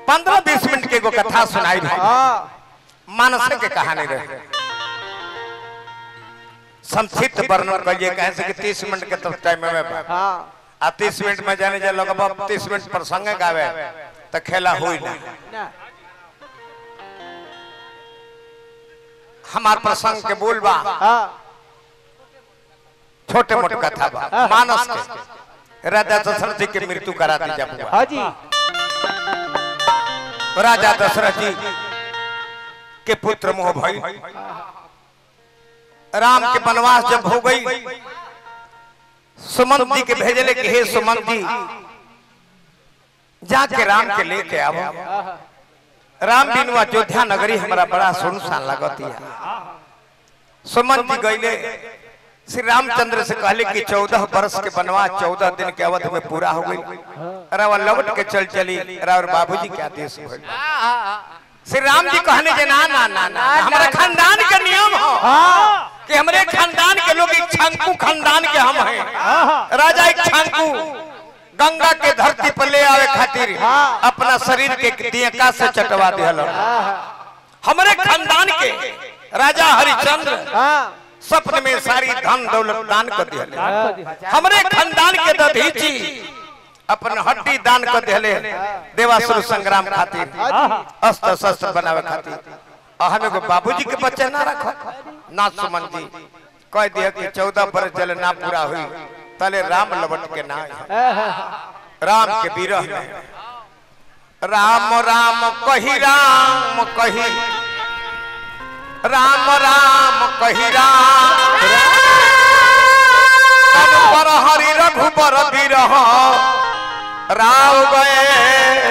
पंद्रह बीस मिनट के एगो कथा सुनाई भाई हाँ मानस के कहानी रहे संक्षिप्त वर्णन करिए कहे से कि तीस मिनट के तो टाइम में बा। हाँ आ तीस मिनट में जाने जा लोग तीस मिनट प्रसंग गावे तो खेला हुई ना ना हमार प्रसंग के बोल बा हाँ छोटे मोटे कथा बा मानस के राजा दशरथ जी के मृत्यु करा दी जब हाँ जी राजा दशरथ जी के पुत्र मोह भई राम के वनवास जब हो गई सुमंत जी के भेजले कि हे सुमंत जी जाके राम के लेके आओ राम बिनु अयोध्या नगरी हमारा बड़ा सुनसान लगती है सुमंत जी गईले श्री रामचंद्र से कहले कि चौदह वर्ष के वनवास चौदह दिन के अवधि में पूरा हो गई रावा लौट के चल चली रावर बाबूजी के आदेश भइल श्री राम जी कहने जे ना ना ना ना हमारे खानदान के नियम हो हाँ कि हमरे खानदान के लोग एक छंकू खानदान के हम हैं राजा एक छंकू गंगा के धरती पर ले आवे खातिर हाँ। अपना शरीर के दियका से चटवा दिहल हमरे खानदान के राजा हरिचंद्र हाँ सपन में सारी धन दौलत दान कर दिहले हाँ हमरे खानदान के दधीची अपन हड्डी दान कर दिहले देवासुर संग्राम खातिर अस्त्र शस्त्र बनावे खातिर और हम एगो बाबूजी के बच्चे ना रखो ना सुमन जी कह दिया कि चौदह बरस चले ना पूरा हुई तले राम लबट के ना आई। राम के विरह में राम राम कही राम कही राम राम कही राम तन पर हरि रघुबर विरह राव गए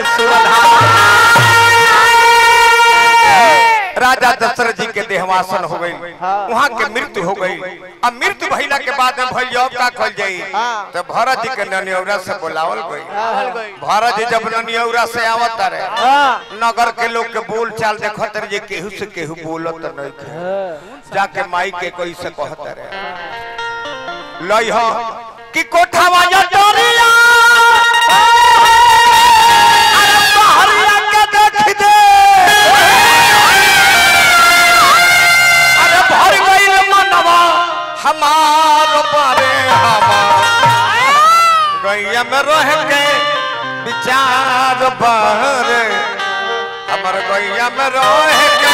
सुरधाम। राजा दशरथ जी के देहवासन हो गई वहाँ के मृत्यु हो गई अब मृत्यु भइला के बाद में भैया अब का कल जाई हाँ। तो भरत जी के ननियौरा से बुलावल गई हाँ भरत जी जब ननियौरा से आवत रहे हाँ नगर के लोग के बोल चाल देखत रहे जे केहू से केहू बोलत नहीं के जाके माई के कोई से कहत रहे लई हो कि कोठावा या डोरिया अरे बहरिया के देख दे अरे भर गइल मनवा हमार बारे हमार गैया में रह के विचार बहरे हमर गैया में रह के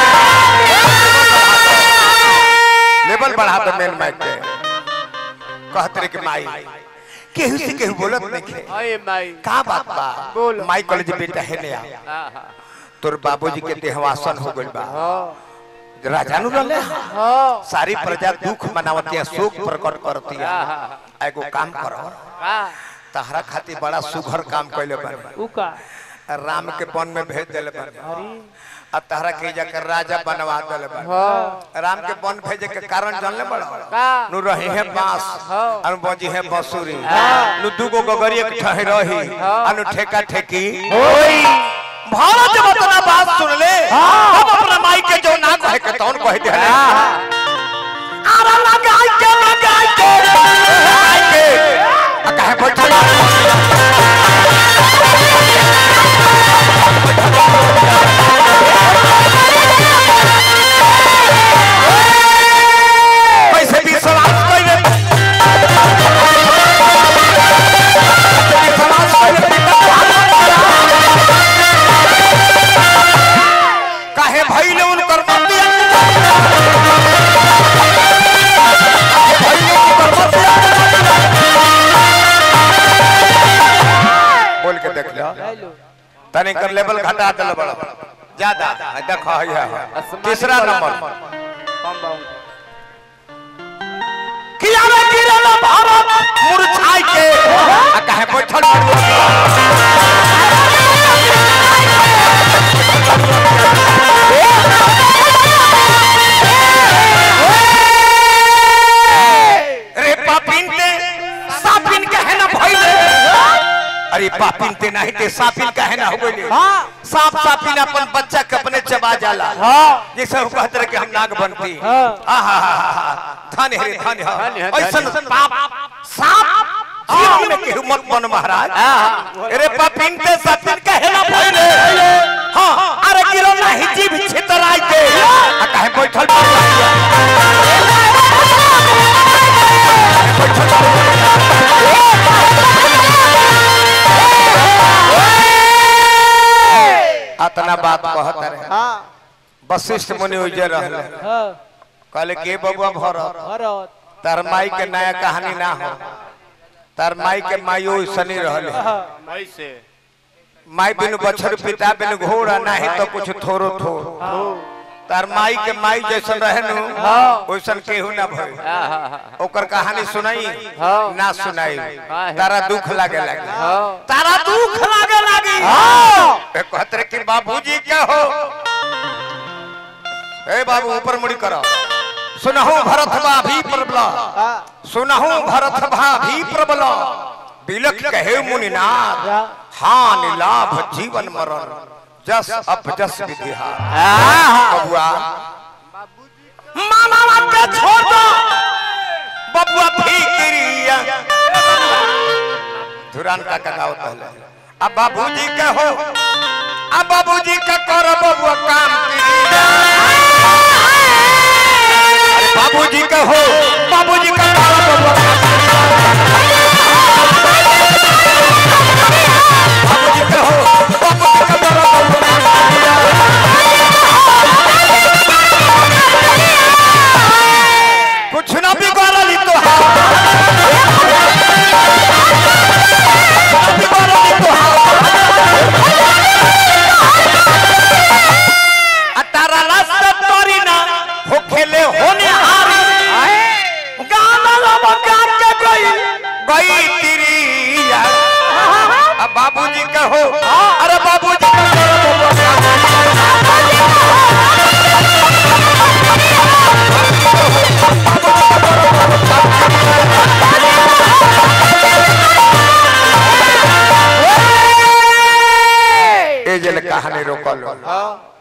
लेवल बढ़ा दे मेन माइक के कहत रे के माई केहू से केहू बोलत नहीं खे अरे माई का बात बा बोल। माई कॉलेज बेटा है ने आ तोर बाबूजी के देहवासन हो गइल बा राजा नु रहले हाँ सारी प्रजा दुख मनावती है शोक प्रकट करती है एगो काम करो तहरा खातिर बड़ा सुघर काम कैले बन उका राम के वन में भेज दिले बन आ तहरा के जाकर राजा बनवा दिले बन हाँ राम के वन भेजे के कारण जानले बड़ा का नु रही है बांस हाँ। अनु बजी है बंसुरी नु दुगो गगरी एक ठह रही अनु ठेका ठेकी भारत जब अपना बात सुन ले हम अपना माई के जो ना कहे के तौन कह दे आरा लगाई के लगाई के लगाई के आ काहे बैठल कैसे विश्वास कइले विश्वास कइले काहे भइले उनकर मंदिर भइले उनकर मंदिर बोल के देख लो तने कर लेवल घटा दल बड़ा ज्यादा है, देखो है तीसरा नंबर किया रे गिरल भारत मुरझाई के आ काहे बैठल रे पापिन ते सापिन कहे ना भइले अरे पापिन ते नहीं ते सापिन कहे ना हो गइले हाँ सांप सापिन अपन बच्चा के अपने चबा जाला हाँ जैसे वो कहते रहे कि हम नाग बनती हाँ। आहा धन है धन धन्य है है, ऐसन धन्य है। पाप सांप जीवन में केहू मत बन महाराज अरे पापिन ते सापिन कहे ना भइले अतना बात कहत रहे हाँ वशिष्ठ मुनि उजर रहले हाँ कहले के बबुआ भरत भरत तार माई के नया कहानी ना हो तार माई के माई ओसनी रहले ऐसे माई बिनु बछर पिता बिनु घोड़ा नाही तो कुछ थोरो थोर तार माई के माई जैसन रहे नु वैसन केहू ना भई ओकर कहानी सुनाई ना सुनाई तारा दुख लागे लागे तारा दुख लागे लागी ए कहत रे कि बाबूजी क्या हो ए बाबू ऊपर मुड़ी करो सुनहु भरत बा भी प्रबल हाँ सुनहु भरत भा भी प्रबल बिलख कहे मुनिनाथ हाँ हानि लाभ जीवन मरण जस अप जस विधिहा बबुआ मामा के छोड़ दो बबुआ फिक्रिया धुरान का कगाओ पहले अब बाबूजी के हो अब बाबूजी का करो बबुआ काम कीजिए अरे बाबूजी का हो बाबूजी का करो बबुआ काम बाबूजी का हो बाबूजी का करो बबुआ काम कुछ ना बिगाड़ली तो बिगाड़ली तो तारा रास्ता तोरी ना हो खेले होने हारी गाना लबा काट के गई गई तिरिया अब बाबूजी का हो अरे बाबूजी का करो बबुआ ए जल कहानी रोकल